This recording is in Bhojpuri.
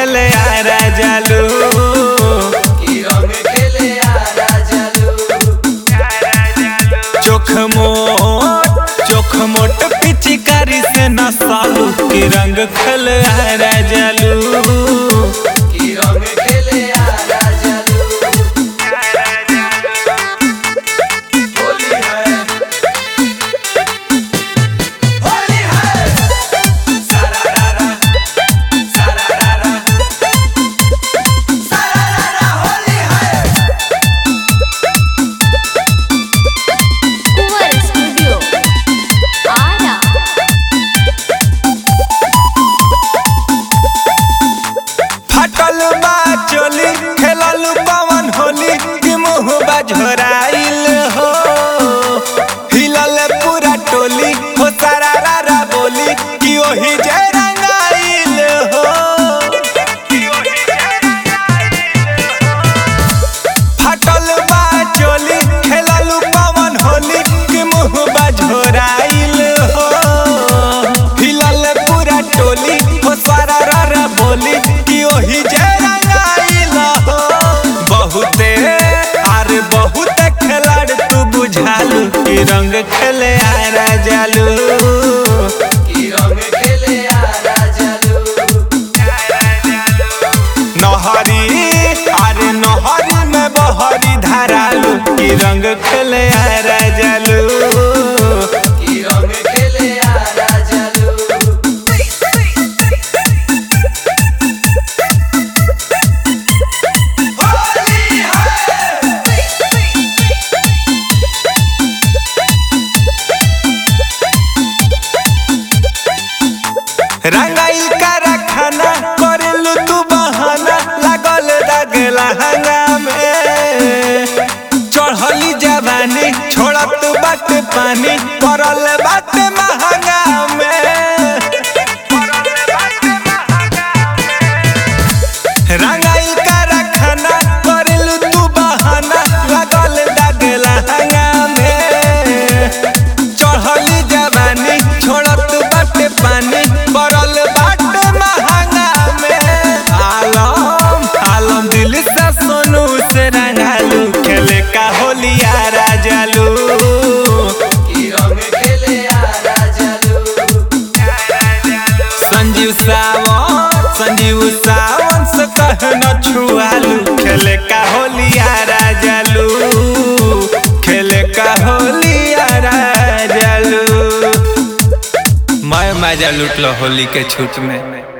खेले आरा जालू की रंग खेले आरा जालू चोख मोट चोख मोट पिचकारी से नसालू की रंग खेले आरा जालू की रंग खेले आरा जालू होली है होली है सारा रारा सारा रारा सारा रारा होली है कुंवर स्टूडियो आरा फटल बा चोली खेलल पवन होली कि मुँह बझोराइल हो हिलल पूरा टोली हो सारा रारा बोली कि ओही जय रंगाइल हो फटल बा चोली खेलल पवन होली कि मुँह बझोराइल हो हिलल पूरा टोली हो सारा रारा बोली कि ओही जय रंगाइल हो बहुते अरे बहुते खिलाड़ तू बुझालू कि रंग खेले आरा जालू की रंग खेले आरा जालू नहरी अरे नहरी में बहरी धारालू कि रंग खेले आरा जालू की रंग खेले आरा जालू होली है रंगाइल का खाना करेलू तू बहाना लागल दाग लहंगा में चढ़ली जवानी छोड़त बाट पानी करल बाट महंगा में रंगाइल का खाना करेलू तू बहाना लागल दाग लहंगा में चढ़ली जवानी छोड़त बाटे पानी पड़ल बाटे महंगा में आलम आलम दिल से सोनू से रंगालू खेले का होलिया राजालू की रंग खेले आरा जालू संजीव सावन संजीव सावन से कह न छुआलू खेले का होलिया राजालू खेले का होलिया राजालू मैं मजा लूट लो होली के छूट में